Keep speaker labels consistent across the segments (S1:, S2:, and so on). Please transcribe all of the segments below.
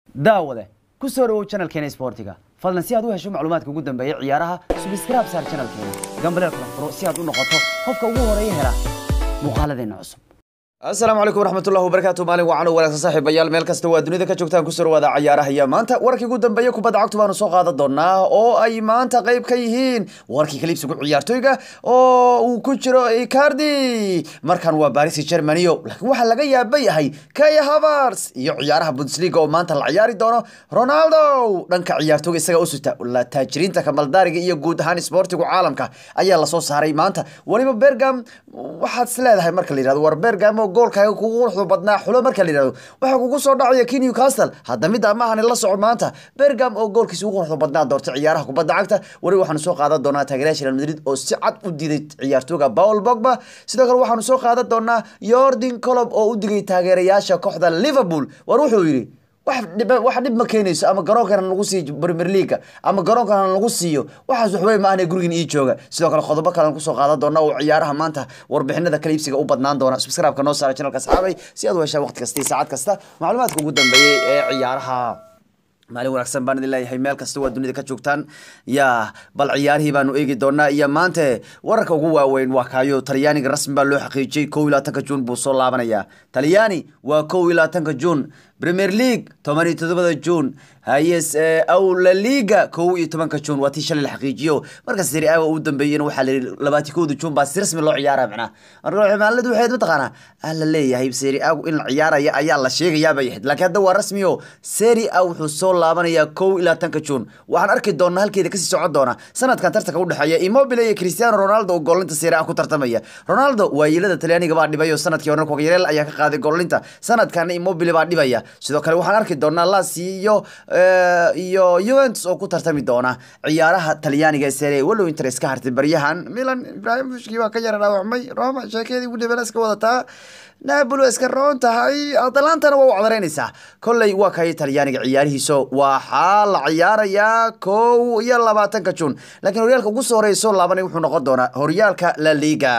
S1: daawade ku soo dhawow channelkeena isboortiga fadlan si aad u hesho macluumaadka ugu dambeeya ciyaaraha subscribe saar channelkeena gambaleel kala furo si aad u noqoto qofka ugu horeeya hela muuqaaladeena cusub asalaamu calaykum waraxmatullahi wabarakaatu maalin wacan wanaagsan saaxiibayaal meel kasta waa dunida ka joogtaan kusoo dhawaada cayaaraha iyo maanta warkii ugu dambeeya kubadda cagtu baanu soo qaadan doonaa oo ay maanta qayb ka yihiin warkii kaliibsigu ciyaartoyga oo uu ku jiro icardi markan waa baris germanyo laakiin waxaa laga yaaba yahay kaya havars iyo ciyaaraha bundesliga oo maanta la ciyaari doono ronaldo dhanka ciyaartoyga isaga usuta la taajiriinta kamaldaariga iyo guud ahaan isboortigu caalamka ayaa lasoo saaray maanta weliba bergam waxaad is leedahay marka la yihahdo war bergam oo goolkaaga kugu quruxda badnaa xulo marka la yihahdo waxaa kugu soo dhacaya ki newcastle hadda midda maahan la soco maanta bergam oo goolkiisa ugu quruxda badnaa doortay ciyaaraha kubadda cagta weli waxaanu soo qaadan doonaa taageerayaasha real madrid oo si cad u diiday ciyaartooyga paul bogba sidoo kale waxaanu soo qaadan doonaa yordin colob oo u digay taageerayaasha kooxda liverpool war wuxuu yidhi wax dhib wax dhib ma keenayso ama garoonkana lagu siiyo premier leaga ama garoonkana lagu siiyo waxaas waxwey maahane gurigan ii jooga sidoo kale qodobo kalean kusoo qaadan doona oo ciyaaraha maanta warbixinada kala iibsiga u badnaan doona subscribe-ka noo saara channelka asxaabay si aad u heshaa waqti kasta iyo saacad kasta macluumaadka ugu dambeeyey ee ciyaaraha maalin wanaagsan baan idin leeyahay meel kasta waa dunida ka joogtaan ya bal ciyaarihii baanu eegi doonaa iyo maante wararka ugu waaweyn waa kaayo talyaaniga rasmi baa loo xaqiijiyey kow iyo labaatanka juun buu soo laabanayaa talyaani waa kow iyo labaatanka juun premier league toban iyo todobada juun hayes awla liga kow iyo tobanka juun waa tii shalay la xaqiijiyo marka seri a u dambeeyena waxaa la yidhi labaati kowda juun baa si rasmi loo ciyaara macnaa marka maaladu waxayd mataqaanaa ah la leeyahay seri agu in la ciyaaraya ayaa la sheegayaa bay ahayd laakiin hadda waa rasmi o seri a wuxuu soo laabanayaa kow iyo labaatanka juun waxaan arki doonaa halkeeda kasii socon doona sanadkan tartanka udhexeeya immobile iyo cristiano ronaldo oo goolinta seri a ku tartamaya ronaldo waayiilada talyaaniga baa dhibay oo sanadkii hore kogyareel ayaa ka qaaday goolinta sanadkana immobile baa dhibaya sidoo kale waxaan arki doonaa lasi iyo iyo juventus oo ku tartami doona ciyaaraha talyaaniga ee serie walow inter iska hartay baryahan milan ibrahimovichkii waa ka yara dhaawacmay roma sheekeedii wiliban iska wadataa napoli waa iska roon tahay atalantana waa u codaraynaysaa kolley waa kay talyaaniga ciyaarihiiso waxaa la ciyaarayaa kow iyo labaatanka juun laakiin horyaalka ugu soo horeeya soo laabanay wuxuu noqon doonaa horyaalka la liga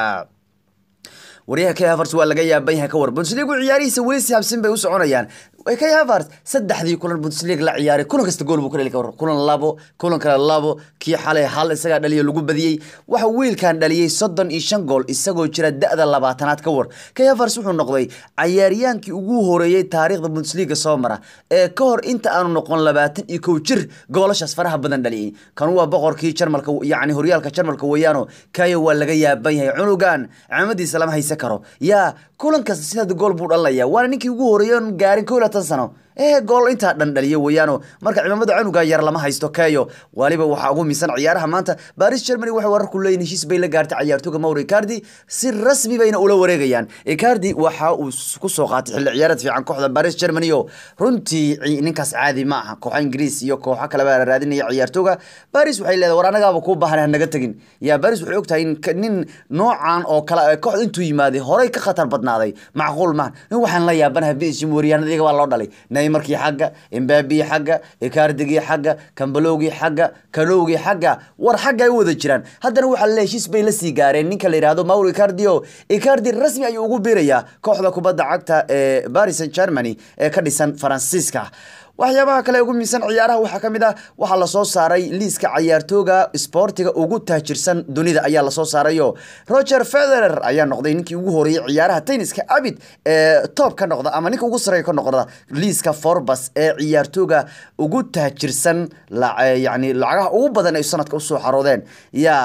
S1: waryaha kay havars waa laga yaaban yahay ka war bundesligu ciyaarihiisa weli si habsin bay u soconayaan kay havars saddexdii kulan bundesliga la ciyaaray kulan kasta gool buu ka dhali kawar kulan labo kulan kale labo kii xalay hal isagaa dhaliyo lagu badiyey waxa wiilkan dhaliyey soddon iyo shan gool isagoo jira da-da labaatanaad ka war kay havars wuxuu noqday cayaaryaankii ugu horeeyey taariikhda bundesliga soo mara ee ka hor inta aanu noqon labaatan iyo kow jir goolashaas faraha badan dhaliyey kan waa boqorkii jarmalka yacni horyaalka jarmalka weeyaano kayo waa laga yaaban yahay cunugan camadiisa lama haysan karo yaa kulan kasta sidaad gool buu dhalinaya waana ninkii ugu horeeyey oon gaarin kow iyo labaatan sano ee gool intaa dhan dhaliyo weeyaano marka cimaamada canuga yar lama haysto kayo waliba waxaa ugu miisan ciyaaraha maanta baris germany waxay warar ku leeyihin heshiis bay la gaartay ciyaartooga mauro icardi si rasmi bayna ula wareegayaan icardi waxa uu ku soo qaatay xilli ciyaareed fiican kooxda baris germany o runtii ninkaas caadi ma aha kooxa ingiriis iyo kooxo kale baa raadinaya ciyaartooga baris waxay leedahay war anagaaba kuu baahan hanaga tegin yaa baris waxay ogtahay nin noocan oo kale kooxda intuu yimaaday horey ka khatar badnaaday macquul maaha in waxaan la yaabanahay bishim waryaanada iyaga baa loo dhalay markii xagga imbaabigii xagga ikardigii xagga kambalowgii xagga kanowgii xagga war xagga ay u wada jiraan haddana waxaa le heshiis bay la sii gaareen ninka la yidhahdo mauro icardi o icardi rasmi ayuu ugu biirayaa kooxda kubadda cagta ee baris germany ee ka dhisan faransiiska waxyaabaha kale ugu miisan ciyaaraha waxaa ka mid ah waxaa lasoo saaray liiska cayaartooga isboortiga ugu taajirsan dunida ayaa lasoo saarayo roger federer ayaa noqday ninkii ugu horeeyey ciyaaraha tenniska abid ee toob ka noqda ama ninka ugu sareeya ka noqda liiska forbas ee ciyaartooga ugu taajirsan yani lacagaha ugu badan ay sanadka usoo xaroodeen yaa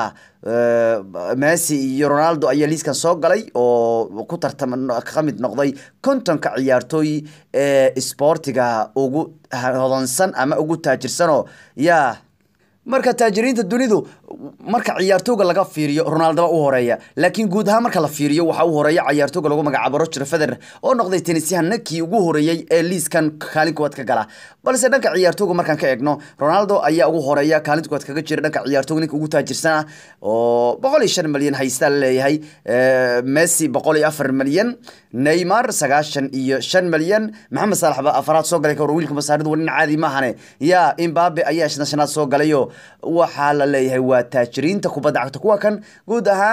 S1: messi iyo ronaldo ayaa liiskan soo galay oo ku tartama ka mid noqday kontonka ciyaartooy ee isboortiga ugu hodansan ama ugu taajirsanoo yaa marka taajiriinta dunidu marka ciyaartooga laga fiiriyo ronaldoba u horeeya laakiin guud ahaan marka la fiiriyo waxaa u horeeya ciyaartooga lagu magacaabo roger federer oo noqday tenisyahanakii ugu horeeyey ee liiskan kaalin kuwaad ka gala balse dhanka ciyaartooga markaan ka eegno ronaldo ayaa ugu horeeya kaalinta kuwaad kaga jira dhanka ciyaartooga ninka ugu taajirsan ah oo boqol iyo shan malyan haystaa laleeyahay messi boqol iyo afar malyan neymar sagaashan iyo shan malyan maxamed saalax baa afaraad soo galay ka war wiilka masaaridu waa nin caadi maahane yaa imbabe ayaa shanaad soo galayo waxaa la leeyahay waa taajiriinta kubadda cagta kuwa kan guud ahaan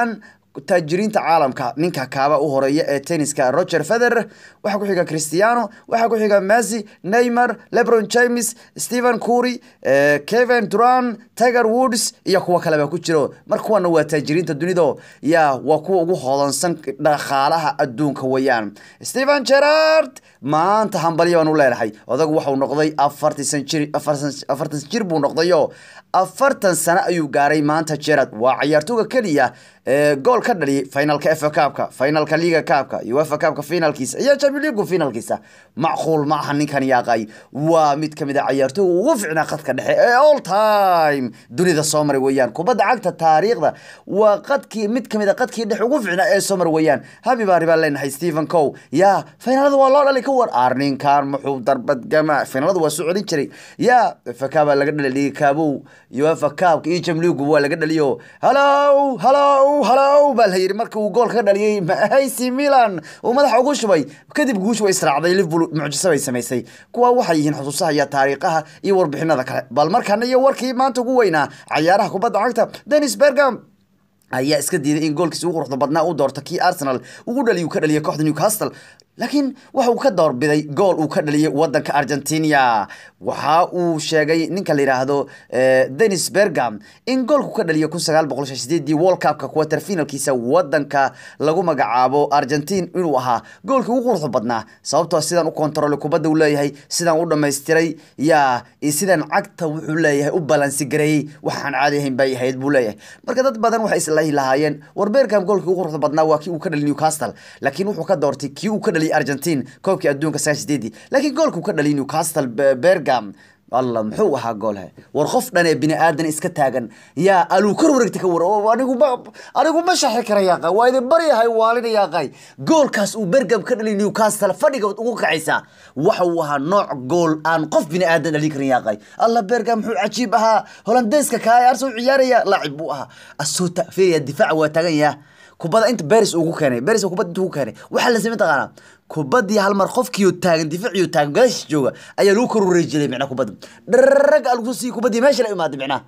S1: taajiriinta caalamka ninka kaaba u horeeya ee tenniska roger federer waxaa ku xiga cristiano waxaa ku xiga messi neymar lebron james stephen cury kevin duran tiger woods iyo kuwo kale baa ku jiro mar kuwana waa taajiriinta dunido ya waa kuwa ugu hodansan dhaqaalaha adduunka weeyaan stephen gerard maanta hambalyo baan u leenahay odagu waxau noqday afartan jir afartan jir buu noqdayo afartan sano ayuu gaaray maanta gerard waa cayaartooga keliya gool ka dhaliyay finalka fa kaabka finalka liga kaabka uefa kaabka finalkiisa iyo champion league finalkiisa macquul ma aha ninkan yaaqay waa mid kamid a cayaartooga ugu ficnaa qadka dhexe ee all time dunida soo maray weeyaan kubadda cagta taariikhda waa qadkii mid kamid a qadkii dhexe ugu ficnaa ee soo maray weeyaan habi baari baan leenahay stephen cow ya finaalada waa loo dhalay ka war arninkan muxuu darbadgama finaalada waa soo celin jiray ya fa kaabaa laga dhalay liga kaabow uefa kaabka iyo champion league waa laga dhaliyo halow halow halow baa la yidhi marka uu goolka ka dhaliyey ac milan uu madaxa ugu shubay kadib guushu way israacday liverpool mucjiso bay samaysay kuwa waxay yihiin xusuusaha iyo taariikhaha iyo warbixinada kale bal markana iyo warkii maanta ugu weynaa cayaaraha kubadda cagta denis bergam ayaa iska diiday in goolkiisa ugu quruxda badnaa uu doorto kii arsenal ugu dhaliy uu ka dhaliyay kooxda newcastle laakiin waxa uu ka doorbiday gool uu ka dhaliyay wadanka argentina waxa uu sheegay ninka la yidhaahdo denis bergam in goolku ka dhaliya kun sagaal boqol sideedii world cupka quarter finalkiisa wadanka lagu magacaabo argentine inuu ahaa goolkii ugu quruxda badnaa sababtoo sidaan u kontrolay kubadda uu leeyahay sidaan u dhamaystiray ya sidaan cagta wuxuu leeyahay u balansi gareeyey waxaan caadi ahayn bay ahayd buu leeyahay marka dad badan waxay islahi lahaayeen war bergam goolkii ugu quruxda badnaa waa kii uu ka dhaliy newcastle laakiin wuxuu ka doortay kii uu ka dhaliyay argentine koobkii adduunka sagaal sideedii laakiin goolkuu ka dhaliyay newcastle bergam allah muxuu ahaa goolhe war qof dhan ee bini aadan iska taagan yaa aluu kor wareegta ka war anigu ma anigu ma shaxi kara yaaqay waa idin baryahay waalina yaaqay goolkaas uu bergam ka dhaliy newcastle fadhiga ugu kacaysaa waxa uu ahaa nooc gool aan qof bini aadan dhalin karin yaaqay allah bergam muxuu cajiib ahaa holandeeska kaa ee arsenal ciyaaraya laacib buu ahaa asoo fiiriya difaaca waa taagan yaha kubadda inta beris ugu keenay beris kubadda inta ugu keenay waxaa la samey taqaanaa kubaddii hal mar qofkiiyo taagan difaaciyo taagan gadaashiis jooga ayaa lagu kor wareejilay micnaa kubadda dharag algu sii kubaddii meesha la imaaday micnaa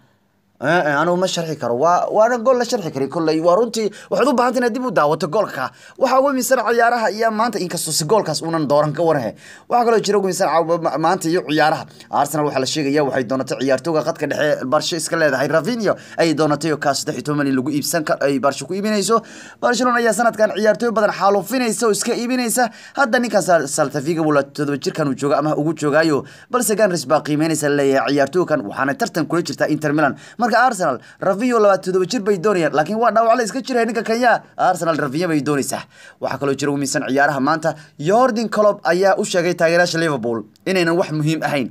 S1: anigu ma sharxi karo waa waana gool la sharxi kari kolley waa runtii waxaad u baahanta inaad dib u daawato goolka waxaa ugu miisan ciyaaraha iyo maanta inkastoo si goolkaas uunan dooran ka warhe waxaa kaloo jira ugu miisan maanta iyo ciyaaraha arsenal waxaa la sheegaya waxay doonatay ciyaartooga qadka dhexe barsho iska leedahay ravinio ayay doonatay oo kaa saddex iyo toban in lagu iibsan ay barsho ku iibinayso barcelona ayaa sanadkan ciyaartooy badan xaalufinaysa oo iska iibinaysa hadda ninkan saltafiga wala todoba jirkan uu jooga ama ugu joogaayo balse ganris baa qiimeynaysa leeyahay ciyaartooykan waxaana tartan kula jirtaa inter milan marka arsenal ravinyo labaatan todoba jir bay doonayaan laakiin waa dhaawac la iska jiraya ninka kenya arsenal ravinyo bay doonaysaa waxaa kaloo jira umiisan ciyaaraha maanta yordan colob ayaa u sheegay taageerayaasha liverpool inaynan wax muhiim ahayn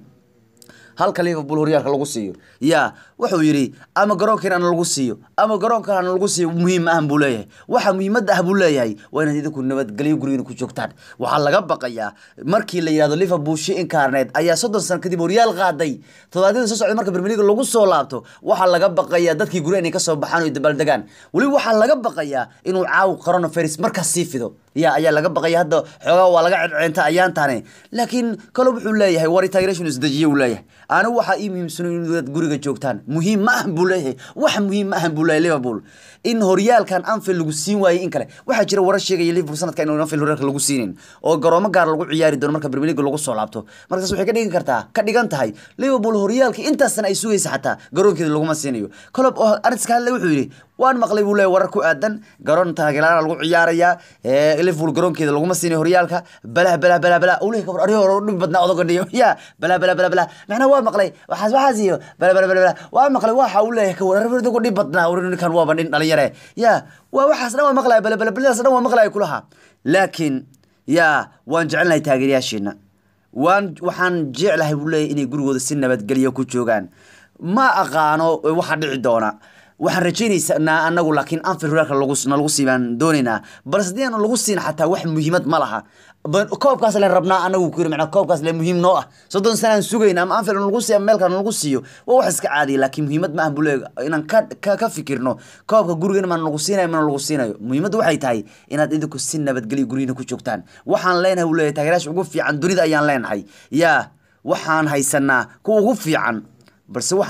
S1: halka liverpool horyaalka lagu siiyo ya wuxuu yidhi ama garoonkan ana lagu siiyo ama garoonkan ana lagu siiyo muhiim ma ahan buu leeyahay waxa muhiimadda ah buu leeyahay waa inaad idinku nabadgelyo gurigiina ku joogtaan waxaa laga baqayaa markii la yidhahdo liverpool shi incarnet ayaa soddon sano kadib horyaal qaaday todobaadyada soo socday marka bermeliga lagu soo laabto waxaa laga baqayaa dadkii gurya inay kasoo baxaan oo dabaaldegaan weliba waxaa laga baqayaa inuu caaw coronavirus markaas sii fido ya ayaa laga baqaya hadda xoogaa waa laga cedceenta ayaantaane laakiin kale wuxuu leeyahay war integration isdejiye uu leeyahay anigu waxaa ii muhiimsano inaad guriga joogtaan muhiim ma ahan buu leeyahay wax muhiim ma ahan buu leeyahay liverpool in horyaalkan anfield lagu siin waayey in kale waxaa jira warar sheegaya liverpool sanadka in anfield horyaalka lagu siinin oo garoomo gaar lagu ciyaari doono marka premier league lagu soo laabto markaas waxay ka dhigan kartaa ka dhigan tahay liverpool horyaalka intaasna ay sugaysa xataa garoonkeeda laguma siinayo colob oo arrintaska hadle wuxuu yidhi waan maqlay buu leeyahay warar ku aadan garoon taageeraana lagu ciyaarayaa liverpool garoonkeeda laguma siinay horyaalka balah balah balah balah ule kabar ariyo hore dhib badnaa odoga dhiyo ya balah balah balah balah macnaa waa maqlay waxaas waxaas iyo balah balah balah balah waa maqlay waxa uu leeyahay ka warar odoga dhib badnaa war ninkan waaba nin dhalinyare ya waa waxaas dhan waa maqlaya balah balah balahdaas dhan waa maqlaya kulaha laakiin ya waan jecelnahay taageerayaashiina waan waxaan jeclahay buu leeyahay inay gurigooda si nabadgelyo ku joogaan ma aqaano waxa dhici doona waxaan rajaynaysanaa anagu laakiin anfield horyaalka nalagu siibaan doonaynaa balse haddii aan lagu siin xataa wax muhiimad ma laha koobkaas len rabnaa anagu ku yiri macnaa koobkaas le muhiim noo ah soddon sana aan sugayna ama anfield nalagu siiyo ama meel kale nalagu siiyo waa wax iska caadiya laakiin muhiimad ma ah buu leeyahay inaan ka ka ka fikirno koobka gurigeena ma nalagu siinayo mana lagu siinayo muhiimaddu waxay tahay inaad idinku si nabadgelyo gurigiina ku joogtaan waxaan leenahay buu leeyahay taageerayaasha ugu fiican dunida ayaan leenahay yaa waxaan haysanaa kuwa ugu fiican balse waxaan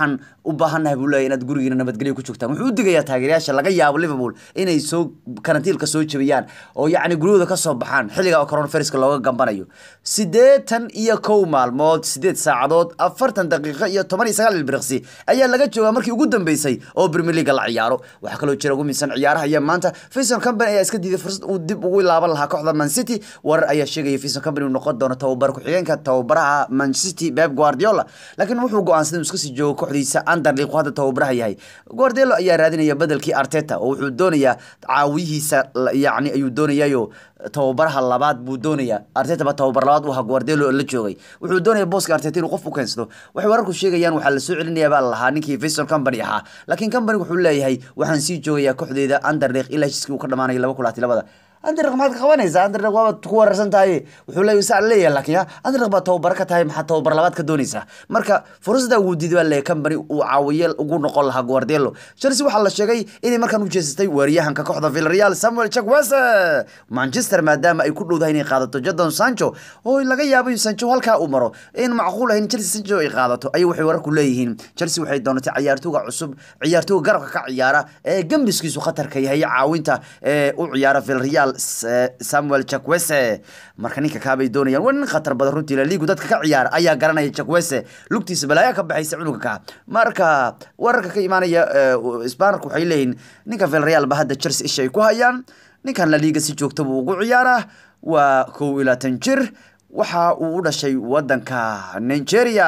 S1: u baahannahay buu leeyahy inaad gurigiina nabadgelyo ku joogtaan wuxuu u digayaa taageerayaasha laga yaabo liverpool inay soo karantiilka soo jebiyaan oo yacni guryahooda ka soo baxaan xilliga coronaviruska looga gambanayo siddeetan iyo kow maalmood siddeed saacadood afartan daqiiqo iyo toban iyo sagaal ilbiriqsi ayaa laga joogaa markii ugu dambeysay oo premier leaga la ciyaaro waxaa kaloo jira ugu miisan ciyaaraha iyo maanta Vincent Company ayaa iska diiday fursad uu dib ugu laaban lahaa kooxda Man City warar ayaa sheegaya Vincent Company uu noqon doono tababar ku-xigeenka tababaraha Man City Pep Guardiola laakiin wuxuu go'aansaday inuu iska sii joogo kooxdiisa Anderlecht hadda tababaraha yahay Guardiola ayaa raadinaya bedelkii Arteta oo wuxuu doonayaa caawiyihiisa yacni ayuu doonayayo tababaraha labaad buu doonayaa arteta ba tababar labaad u ahaa guardelo la joogay wuxuu doonaya booska arteta inuu qof u keensado waxay wararku sheegayaan waxaa lasoo celinaya baa lahaa ninkii Vincent Company ahaa laakiin Company wuxuu leeyahay waxaan sii joogayaa kooxdeeda Anderlecht ilaa heshiiskii uu ka dhamaanayo laba kulaati labada Anderlecht maxaad ka qabanaysaa Anderlecht waaba ku wararsan tahay wuxuu leeyahay saa leeyahay laakiin Anderlecht baa tababar ka tahay maxaa tababar labaad ka doonaysaa marka fursada uu diiday baa leeyahay Company uu caawiye ugu noqon lahaa Guardiola Chelsea waxaa la sheegay inay markaan u jeesatay weeraryahanka kooxda Villarreal Samuel Chukwueze Manchester maadaama ay ku dhowdahay inay qaadato Jadon Sancho oo laga yaabo in Sancho halkaa uu maro in macquul ahayn Chelsea Sancho ay qaadato ayay waxay wararku leeyihiin Chelsea waxay doonatay ciyaartooyga cusub ciyaartooyga garabka ka ciyaara ee gambiskiisu khatarka yahay caawinta ee u ciyaara Villarreal Samuel Chukwueze marka ninka kaabay doonayaan waa nin khatar badan runtii la liigu dadka ka ciyaara ayaa garanaya Chukwueze lugtiisa balaaya ka baxaysa cunuga ka marka wararka ka imaanaya Isbaanarku waxay leeyihiin ninka Villarreal ba hadda Chelsea isha ay ku hayaan ninkan la liiga si joogta buu ugu ciyaaraa waa kow iyo labaatan jir waxa uu u dhashay wadanka Nigeria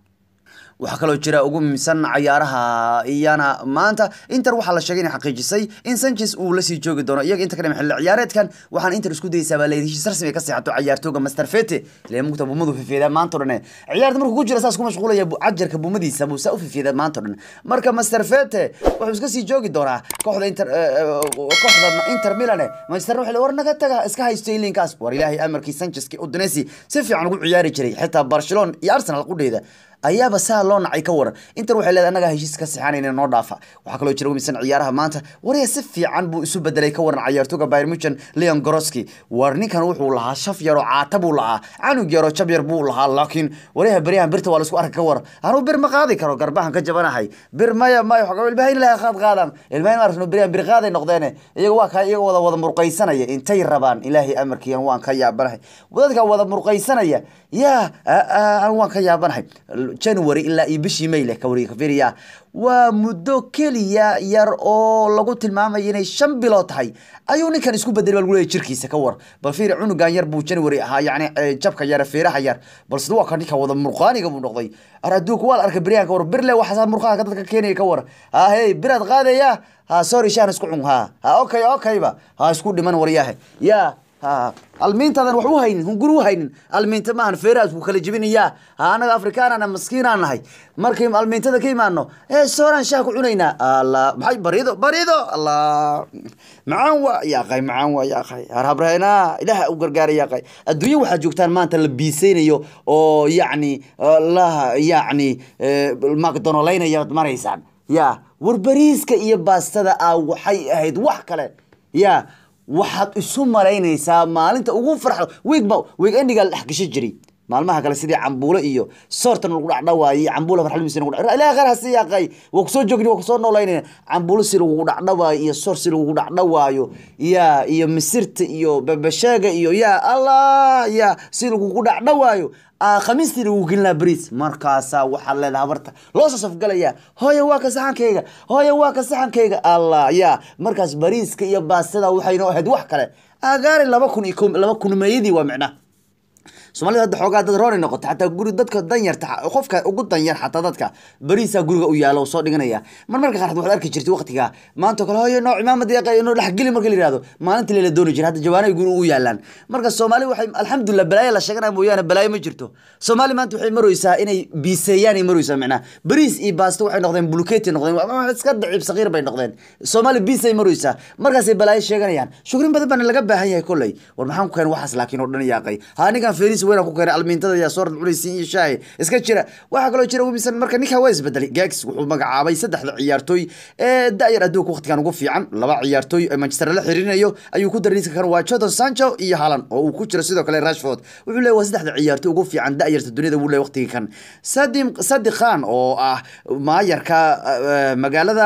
S1: waxaa kaloo jira ugu muhiimsan cayaaraha iyana maanta inter waxaa la sheegay inay xaqiijisay in sanchez uu lasii joogi doono iyaga inta ka dhima xilli ciyaareedkan waxaan inter isku dayeysaa baa leeyihi heshiis rasmi ay ka seexato cayaartooga master fete lee mugta bumadu fifeedaa maanta o dhan ciyaarta markuu ku jira saas ku mashquulaya cajarka bumadiisa buu saa u fifeedaa maanta o dhan marka master fete wuxuu iska sii joogi doonaa kooxda inter kooxda inter milan manchester waxay war naga taga iska haysto ilinkaas war ilaahay amarkii sancheski udinesi si fiican ugu ciyaari jiray xitaa barcelona iyo arsenal qudheeda ayaaba saa loo nacay ka waran inter waxay leedahay annagaa heshiis ka sixanayna noo dhaafa waxaa kaloo jira umisan ciyaaraha maanta waraya si fiican buu isu bedelay ka waran cayaartooga Bayern Munchen Leon Goroski war ninkan wuxuu lahaa shaf yar oo caata buu lahaa canug yar oo jab yar buu lahaa laakiin waryaha baryahan birta waa la isku arki ka war anuu bir ma qaadi karo garbahan ka jabanahay bir maya maya xogaa ilmahayn ilaahay qaad qaadaan ilmahayn ma aragno baryahan bir qaaday noqdeene iyaga waa kaa iyaga wada wada murqaysanaya intay rabaan ilaahay amarkiiyan waan ka yaabanahay dadka wada murqaysanaya yaa waan ka yaabanahay january ilaa iyo bishii may leh kawariga kafiriya waa muddo keliya yar oo lagu tilmaamayo inay shan bilood tahay ayuu ninkan isku bedelay baa lagu leeyahay jirkiisa ka war bal fiiri cunugan yar buu january ahaa yacni jabka yar feeraha yar balse waa ka ninka wada murqaaniga buu noqday ar adduunka waa la arkay beryahan ka war birle waxaasaa murqaanka dadka keenaya ka war ha hey biraad qaadaya ha sorry shaan isku cun ha ha okay okayba ha isku dhiman waryahe yaa almiintaadan wax u haynin hungur u haynin almiinta maahan feeraas wuu kala jebinayaa ha anaga afrikaanana maskiinaan nahay markay almiintada ka imaano ee sooraan shaah ku cunaynaa alla maxay barido barido alla macaan waa yaaqay macaan waa yaaqay harhabrahena ilaah u gargaaray yaaqay adduunya waxaad joogtaan maanta la biisaynayo oo yacni la yacni macdonolaynaya maraysaan ya war bariiska iyo baastada ah waxay ahayd wax kale ya waxaad isu malaynaysaa maalinta ugu farxo wiigba wiig endigaa la dhex gasho jiray maalmaha kale sidii cambuulo iyo soortan lagu dhacdhawaayey cambuula farxalmiisa lagu dhac ilaahay khayr hasi yaaqay waa kusoo joogni waa kusoo noolaynayna cambuulo si lagugu dhacdhawaayo iyo soor si lagugu dhacdhawaayo yaa iyo misirta iyo babasheega iyo yaa allah yaa si lagugu dhacdhawaayo khamiistii lagu gelinaa bariis markaasaa waxaad leedahay habarta loo soo safgalaya hooye waa ka saxankayga hooye waa ka saxankayga allah yaa markaas bariiska iyo baastada waxaynoo ahayd wax kale agaari laba kun iyo laba kun meeyadii waa micnaha soomaalida hadda xoogaa dad roonay noqota xataa guri dadka danyarta qofka ugu danyar xataa dadka bariisaa guriga u yaala oo soo dhiganaya mar marka qaarkood waxaad arki jirtay waqtiga maanta kale hooyo noo cimaamad yaqay noo dhexgeli marka la yihahdo maalintii lela dooni jira hadda jawaanay guri u yaalaan marka soomaali waxay alxamdulilah balaayo la sheeganaya mooyaane balaayo ma jirto soomaali maanta waxay maraysaa inay biiseeyaan ay maraysaa macnaha bariis iyo baasto waxay noqdeen buluketi noqdeen iska daciib saqiir bay noqdeen soomaali biisay maraysaa markaasay balaayo sheeganayaan shukrin badan baana laga baahan yahay kolley war maxaan ku keen waxaas laakiin oo dhan yaaqay ha ninkan feris kursi weyn ku keenay almiintada ayaa soo radcunaysiin iyo shaahi iska jira waxaa kaloo jira wimisan marka ninka waa isbedelay gags wuxuu magacaabay saddexda ciyaartooy ee da-yar adduunka waqtigan ugu fiican laba ciyaartooy ee manchester la xiriirinayo ayuu ku darniiska kan waa jadon sancho iyo halan oo uu ku jiro sidoo kale rashford wuxuu leeyahy waa saddexda ciyaartooy ugu fiican da-yarta duniyada wuu leeyahy waqtigii kan sadim sadi khan oo ah maayarka magaalada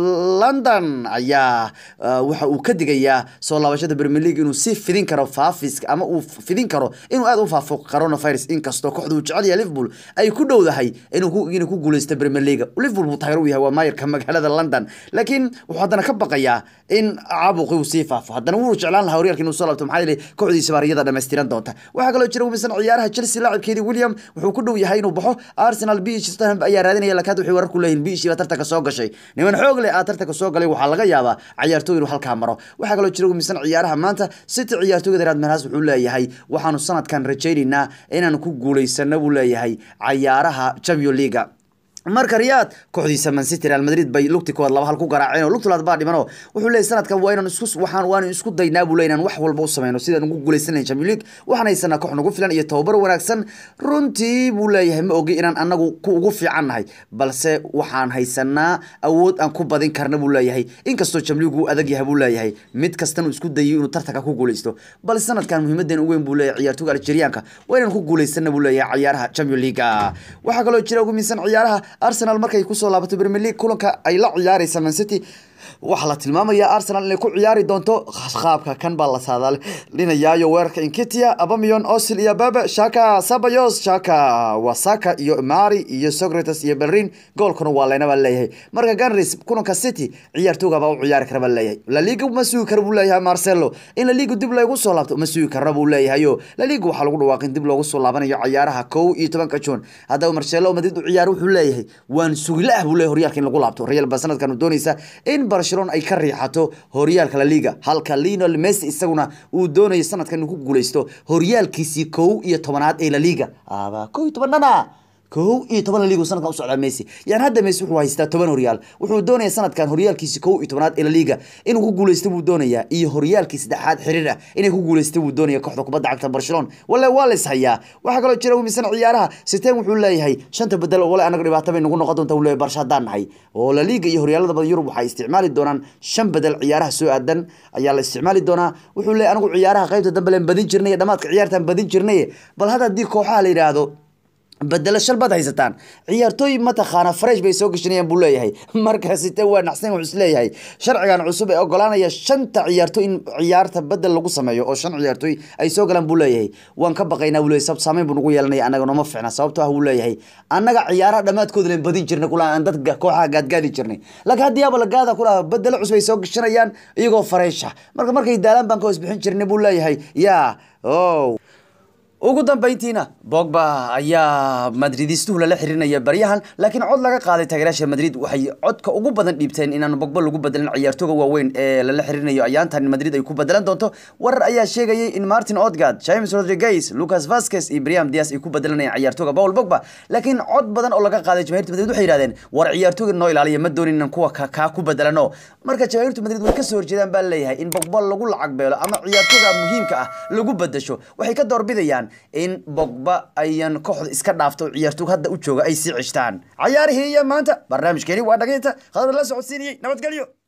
S1: london ayaa waxa uu ka digayaa soo laabashada premier league inuu si fidin karo faafiska ama uu fidin karo inuu aad u faafo coronavirus inkastoo kooxda uu jecel yahay liverpool ay ku dhowdahay inuu inay ku guuleysto premier league liverpool buu taageer u yahay waa maayarka magaalada london laakiin wuxuu haddana ka baqayaa in caabuqi uu sii faafo haddana wuu jeclaan lahaa horyaalka inuu soo laabto maxaa yeelay kooxdiisa baariyada dhammaystiran doonta waxaa kaloo jira wimisan ciyaaraha chelsea laacibkeedii william wuxuu ku dhow yahay inuu baxo arsenal bish tottenham ayaa raadinaya laakiin hadda waxay warar ku leeyihin bish baa tartanka soo gashay niman xoog leh aa tartanka soo galay waxaa laga yaabaa ciyaartooy inuu halkaa maro waxaa kaloo jira wimisan ciyaaraha maanta city ciyaartooyga real madrid wuxuu leeyahay waxaanu sanadkan rajaynaynaa inaanu ku guuleysano buu leeyahay cayaaraha champion leaga marka riyaad kooxdiisa mancity real madrid bay lugti kood laba hal ku garaaceen oo lugtulaad baa dhimano wuxuu leeyahy sanadkan waa inaan isku waxaan waanu isku daynaa buu leeyahy inaan wax walba u sameyno sidaan ugu guuleysanayn champion league waxaan haysanaa koox nagu filan iyo tababar wanaagsan runtii buu leeyahay ma ogi inaan anagu ku ugu fiican nahay balse waxaan haysanaa awood aan ku badin karna buu leeyahay inkastoo champion league uu adag yahay buu leeyahay mid kastana uu isku dayo inuu tartanka ku guuleysto balse sanadkan muhiimadan ugu weyn buu leeyahay ciyaartooyga algerianka waa inaan ku guuleysana buu leeyahay ciyaaraha champion league waxaa kaloo jira ugu miisan ciyaaraha arsenal markay kusoo laabato premier league kulanka ay la ciyaareysa man city waxaa la tilmaamayaa arsenal inay ku ciyaari doonto qaabka kan baa la saadaalinayaayo weerarka inkitia abamion osil iyo bebe shaka sabayos shaka wasaka iyo mari iyo socrates iyo belrin goolkuna waa leyna baa leeyahay marka ganris kulanka city ciyaartooga baa u ciyaari kara baa leeyahay laliga ma sugi kara buu leeyahay marcelo in laliga dib loogu soo laabto ma sugi karna buu leeyahayo laliga waxaa lagu dhawaaqin dib loogu soo laabanayo ciyaaraha kow iyo tobanka juun haddaba marcelo madrid u ciyaar wuxuu leeyahay waan sugila ah buu leeyahay horyaalka in lagu laabto real ba sanadkan uu doonaysa in barcelona ay ka riixato horyaalka la liga halka lionel messi isaguna uu doonayo sanadkan inuu ku guuleysto horyaalkiisii kow iyo tobanaad ee la liga aba kow iyo tobanana kow iyo toban laliga sanadkan usocdaa messi yani hadda messi wuxuu haystaa toban horyaal wuxuu doonaya sanadkan horyaalkiisi kow iyo tobanaad ee laliga inuu ku guuleysto buu doonayaa iyo horyaalkii saddexaad xiriir ah inay ku guuleysto buu doonaya kooxda kubadda cagta barcelona wale waa lays hayaa waxaa kaloo jira wimisan ciyaaraha siteen wuxuu leeyahay shanta bedel wale anaga dhibaato bay nagu noqon doonta uu leeyahay barsha haddaan nahay oo laliga iyo horyaalada badan yurub waxay isticmaali doonaan shan bedel ciyaaraha soo aadan ayaa la isticmaali doonaa wuxuu leeyahay anigu ciyaaraha qaybta dambe leen badin jirnay dhamaadka ciyaartaan badin jirnay bal hadda haddii kooxaha la yidhaahdo bedelo shal baad haysataan ciyaartooy mataqaana fresh bay soo gashanayaan buu leeyahay marka site waa naxsan wuxuu isleeyahay sharcigan cusub ee ogolaanaya shanta ciyaartooy in ciyaarta bedel lagu sameeyo oo shan ciyaartooy ay soo galaan buu leeyahay waan ka baqaynaa buu leeyahay sabab saameyn buu nagu yeelanaya annaga nooma fiicna sababtoo ah buu leeyahay annaga ciyaaraha dhammaadkooda leen badin jirnay kula aan dad kooxaha gaadgaadi jirnay laakiin haddii yaaba lagaada kulaha bedelo cusub ay soo gashanayaan iyagoo fareesha marka markay daalaan baan ka hoos bixin jirnay buu leeyahay yaa oh ugu dambeyntiina bogba ayaa madridistuhu lala xirinaya baryahan laakiin cod laga qaaday taageerayaasha madrid waxay codka ugu badan dhiibteen inaan bogba lagu bedelin ciyaartooga waaweyn ee lala xirinayo ayaantan madrid ay ku bedelan doonto warar ayaa sheegayay in martin odgard james rodriguez lucas vasquez iyo briam dias ay ku bedelanayaan ciyaartooga paul bogba laakiin cod badan oo laga qaaday jamahirta madrid waxay yidhahdeen war ciyaartooga noo ilaaliya ma doonin inaan kuwa kaa ku bedelano marka jamahirta madrid way kasoo horjeedaan baa leeyahay in bogba lagu lacag beelo ama ciyaartooga muhiimka ah lagu bedesho waxay ka doorbidayaan in bogba ayan kooxda iska dhaafto ciyaartoog hadda u jooga ay sii cishtaan cayaarihii iyo maanta barnaamijkeeni waa dhagayta khadar la socodsiinayey nabadgelyo